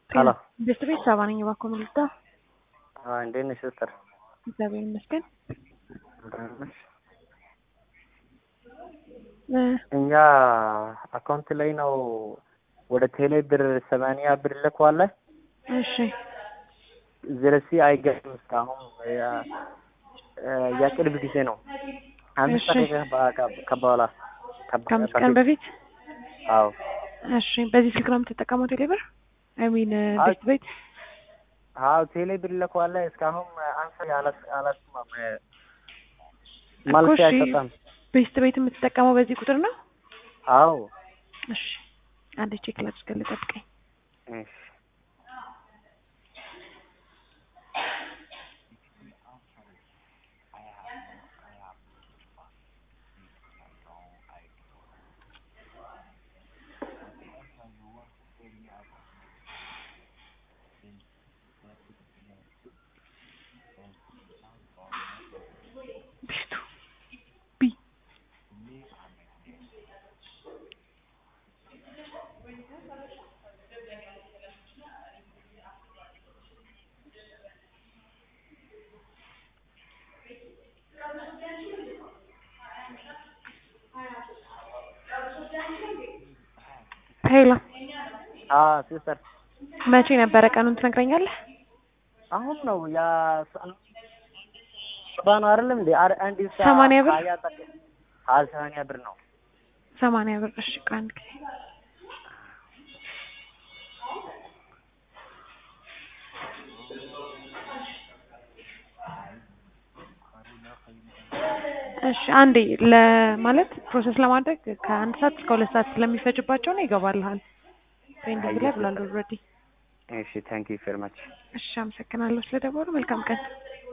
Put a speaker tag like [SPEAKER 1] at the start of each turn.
[SPEAKER 1] ሄሎ
[SPEAKER 2] ቤት ቤት ሰባ ነኝ። እባክዎ ምን ልርዳ?
[SPEAKER 1] እንዴት ነሽ ሲስተር?
[SPEAKER 2] እግዚአብሔር ይመስገን።
[SPEAKER 1] ደህና ነሽ?
[SPEAKER 2] እ
[SPEAKER 1] እኛ አካውንት ላይ ነው ወደ ቴሌ ብር ሰማንያ ብር ልከዋለ
[SPEAKER 2] እሺ
[SPEAKER 1] ዝረሲ አይገርም እስካሁን ያ- የቅርብ ጊዜ ነው። አምስት
[SPEAKER 2] እሺ።
[SPEAKER 1] ደቂቃ ከበኋላ
[SPEAKER 2] ከአምስት ቀን በፊት
[SPEAKER 1] አዎ
[SPEAKER 2] እሺ። በዚህ ስልክ ነው የምትጠቀመው ቴሌብር? አይ ሚን
[SPEAKER 1] አይ-
[SPEAKER 2] ቤት ቤት
[SPEAKER 1] አዎ ቴሌ ብር ልከዋለ እስካሁን አንሳ አላስ አላስማም መልስ
[SPEAKER 2] እሺ።
[SPEAKER 1] አይሰጣም።
[SPEAKER 2] ቤት ቤት የምትጠቀመው በዚህ ቁጥር ነው?
[SPEAKER 1] አዎ
[SPEAKER 2] እሺ አንድ ቼክ ላድርግልህ፣ ጠብቀኝ።
[SPEAKER 1] እሺ
[SPEAKER 2] ቢስቱ ቢ ሄሎ
[SPEAKER 1] አዎ ሲስተር
[SPEAKER 2] መቼ ነበረ ቀኑን ትነግረኛለህ?
[SPEAKER 1] አሁን ነው ያ ሰባ ነው አይደለም እንዴ? አር- አንድ ሰዓት
[SPEAKER 2] ሰማንያ ብር?
[SPEAKER 1] ሀያ ጠቅ- ሀያ ሰማንያ ብር ነው።
[SPEAKER 2] ሰማንያ ብር። እሺ ቆይ አንድ ጊዜ እሺ አንዴ ለማለት ፕሮሰስ ለማድረግ ከአንድ ሰዓት እስከ ሁለት ሰዓት ስለሚፈጅባቸው ነው ይገባልሃል። ፔንዲንግ ላይ ብሏል ኦልሬዲ።
[SPEAKER 1] እሺ ታንክ ዩ ቬሪ ማች
[SPEAKER 2] እሺ አመሰግናለሁ ስለደወሉ። መልካም ቀን።